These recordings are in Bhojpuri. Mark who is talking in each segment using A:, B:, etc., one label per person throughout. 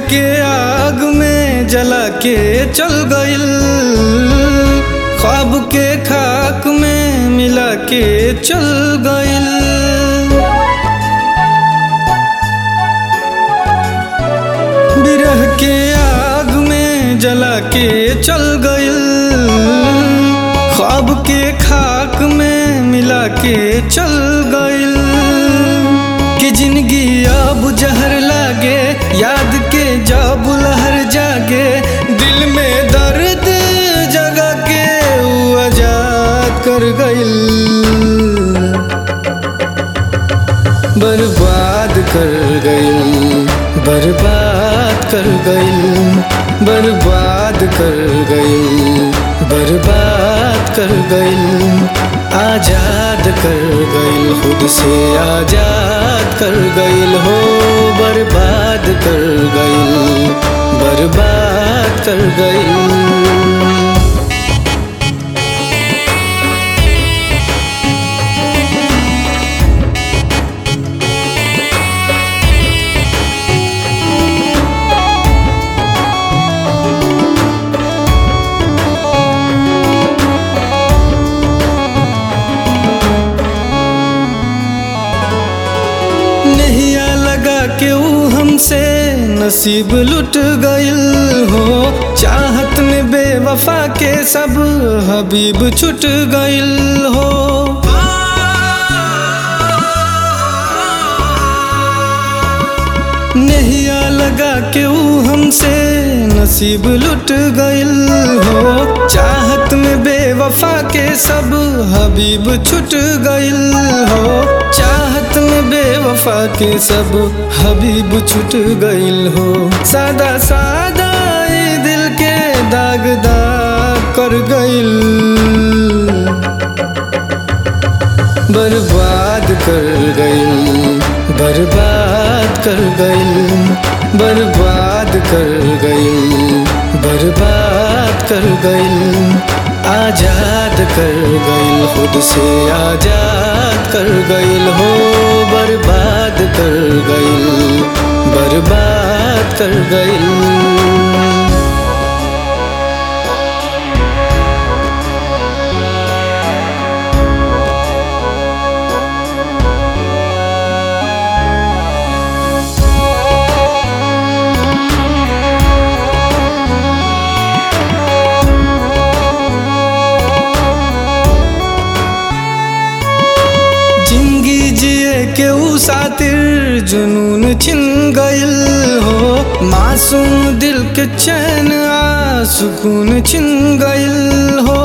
A: के आग में जला के चल गइल ख्वाब के खाक में मिला के चल गइल बिरह के आग में जला के चल गइल ख्वाब के खाक में मिला के चल गइल कि जिंदगी अब जहर लागे याद के जब लहर जागे दिल में दर्द जगा के ऊ आजाद कर गइल बर्बाद कर गइल बर्बाद कर गइल बर्बाद कर गइल बर्बाद कर गइल आजाद कर गइल खुद से आजाद कर गइल हो बर्बाद कर गइल बर्बाद कर गइल नहिया लगा के ऊ हमसे नसीब लुट गइल हो चाहत में बेवफा के सब हबीब छुट गइल हो नहिया लगा के ऊ हमसे नसीब लुट गइल हो चाहत में बेवफा के सब हबीब छुट गइल हो चाहत में बेवफा के सब हबीब छुट गइल हो सादा सादा ई दिल के दाग दाग कर गइल बर्बाद कर गइल बर्बाद कर गइल बर्बाद कर गइल बर्बाद कर गइल आजाद कर गइल खुद से आजाद कर गइल हो बर्बाद कर गइल बर्बाद कर गइल जिंदगी जिए के ऊ सातिर जुनून छिन गइल हो मासूम दिल के चैन आ सुकून छिन गइल हो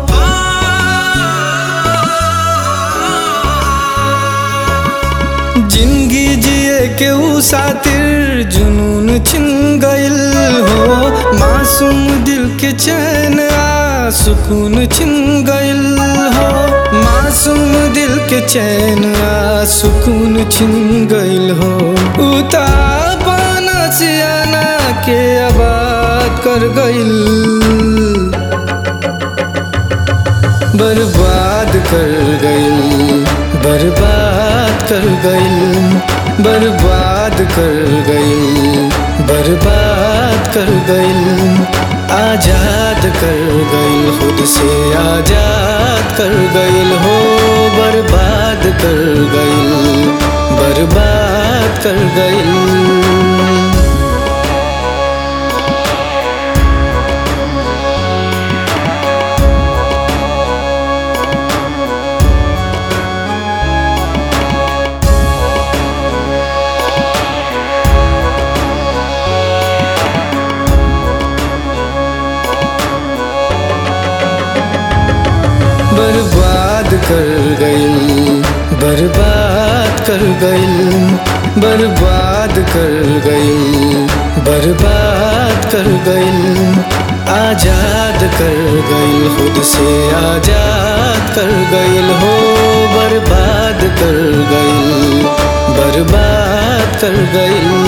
A: जिंदगी जिए के ऊ सातिर जुनून छिन गइल हो मासूम दिल के चैन आ सुकून छिन गइल हो मासूम दिल के चैन आ सुकून छिन गइल हो उता पाना सियाना के आबाद कर गइल बर्बाद कर गइल बर्बाद कर गइल बर्बाद कर गइल बर्बाद कर गइल आजाद कर गइल खुद से आजाद कर गइल हो बर्बाद कर गइल बर्बाद कर गइल बर्बाद कर गइल बर्बाद कर गइल बर्बाद कर गइल बर्बाद कर गइल आजाद कर गइल खुद से आजाद कर गइल हो बर्बाद कर गइल बर्बाद कर गइल